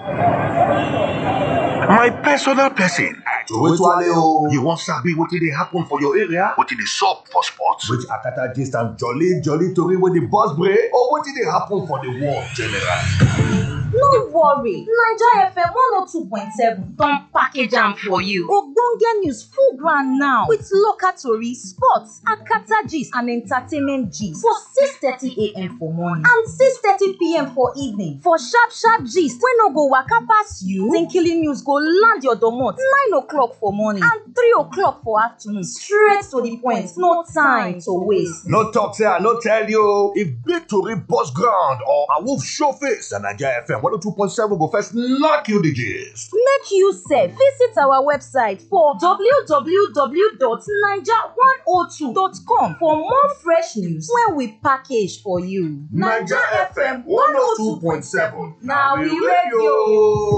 My personal person. Towale o. You wan sabi wetin dey happen for your area? Wetin dey sup for sports? Which Akata gist and jolly jolly tori wey dey burst brain or wetin dey happen for the world generally. No worry, Naija FM 102.7 don package am for you. Ogbonge news full ground now with local tori, sports, akata gist and entertainment gist for 6:30am for morning and 6:30pm for evening. For sharp sharp gist wey no go waka pass you, Tinkily news go land your domot 9 o'clock for morning and 3 o'clock for afternoon straight to the point, no time to waste. No talk say I no tell you o. If big tori burst ground or a wolf show face, na Naija FM 102.7 go first knock you the gist. Make you sef visit our website for www.naija102.com for more fresh news wey we package for you. Naija FM 102.7 na we radio.